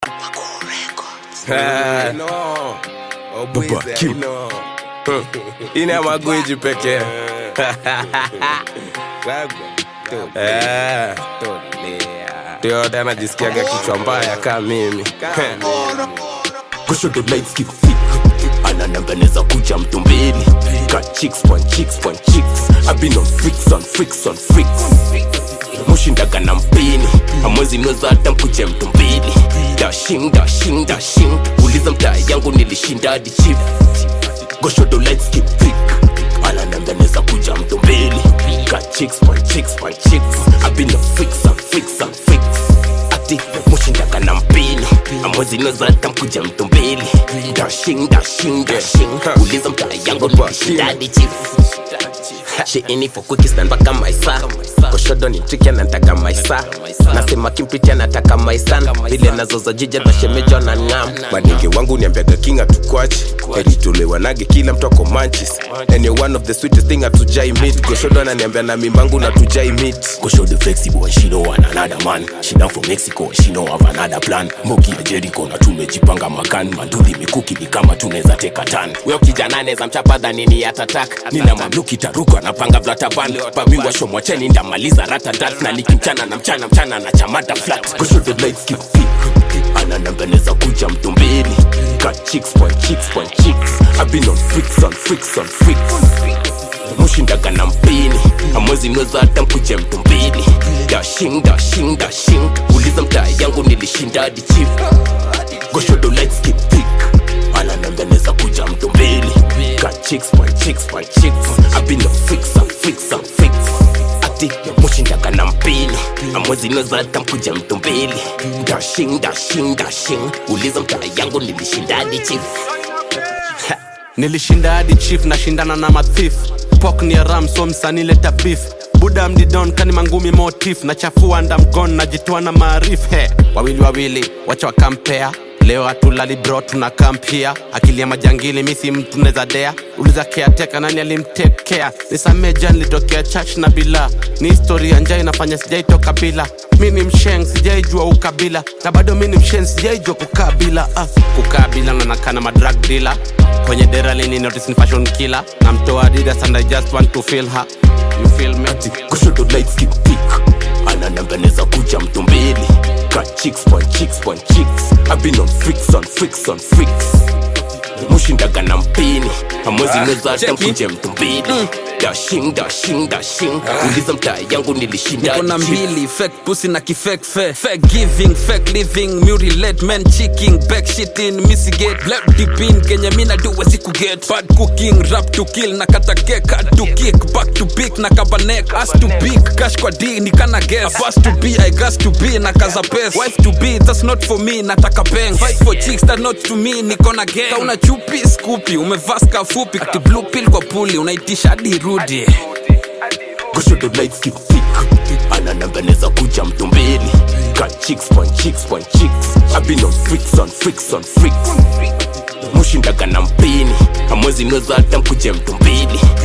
Ah, No. Oh, Baba Bwiza, Q. no. ina magwiji pekee Labda. Eh, Tolea. ndio yote anajisikiaga kichwa mbaya kaa mimi kushoto lights keep thick anananganeza kucha mtu mbili got chicks one chicks one chicks I've been on freaks on freaks on freaks mushindaga na mpini amwezi nweza hata mkuje mtu mbili dashing dashing dashing uliza mtaa yangu nilishinda hadi chief goshoto lights keep thick anananganeza kuja mtu mbili got chicks one chicks one chicks I've been on freaks on freaks on freaks ati mushindaga na mpini amwezi nweza hata mkuja mtu mbili dashing dashing dashing uliza mtaa yangu nilishinda hadi chief She in it for quickies na mpaka maisa koshodo ni mchiki anataka maisa nasema kimpitia nataka maisan vile nazoza jija tashemejo na ngam manenge wangu niambiaga king atukwachi eritolewanage kila mtu ako manchis and you're one of the sweetest thing atujai meet goshodo ananiambia na mimbangu na tujai meet Koshodo flexible and she know want another man She down from Mexico and she know have another plan Moki ya Jericho na tumejipanga makan Mandudhi mikuki ni kama tunaweza teka tan Weo kijana neza mchapa dhanini atatak Nina mamluki taruka napanga vlataban Pamiwa shomwacheni ndamaliza ratatat Na nikimchana na mchana mchana na chamata flat Koshodo lights keep thick anananganeza kuja mtu mbili got chicks one chicks one chicks I've been on freaks on freaks on freaks mushindaga na mpini amwezi nweza hata mkuje mtu mbili dashing dashing dashing uliza mtaa yangu nilishinda hadi chief goshodo lights keep thick anananganeza kuja mtu mbili got chicks one chicks one chicks I've been on freaks on freaks on freaks ati mushindaga na mpini amwezi nweza hata mkuja mtu mbili dashing dashing dashing uliza mtaa yangu nilishinda hadi chief nilishinda hadi chief nashindana na mathif pok ni ram so msanii leta beef buda mdidon kani mangumi motif nachafua ndamgon najitoa na maarif he wawili wawili wacha wakampea leo hatulali bro tuna kampia akili ya majangili misi mtu neza dea uliza keateka nani alimtekea nisameja nilitokea church na bila ni historia njaa inafanya sijaitoka bila mi ni msheng sijaijua ukabila na bado mi ni msheng sijaijua kukaa bila ah. kukaa bila nanakana madrag dila kwenye dera lini notice ni fashion killer na mtoa adidas and i just want to feel her you feel me kushoto lights keep thick anananganeza kuja mtu mbili got chicks one chicks one chicks I've been on freaks on freaks on freaks mushindaga na mpini amwezi nweza hata mkuje mtu mbili dashing dashing dashing uliza mtaa yangu nilishinda niko na hadi chief. mbili fake pussy na kifake fe fake giving fake living mutilate men cheeking back shitting misigate black deep in kenya mina do wezi kuget bad cooking rap to kill na kata cake hard to kick back to big na kabanek ass to big cash kwa d ni kana guess a boss to be i gas to be na kaza pes wife to be that's not for me nataka peng fight for chicks that not to me niko na gang kauna chupi skupi umevaa ska fupi ati blue pill kwa puli unaitisha hadi rudi kushoto lights keep thick anananganeza kuja mtu mbili got chicks one chicks one chicks I've been on freaks on freaks on freaks mushindaga na mpini amwezi nweza hata mkuje mtu mbili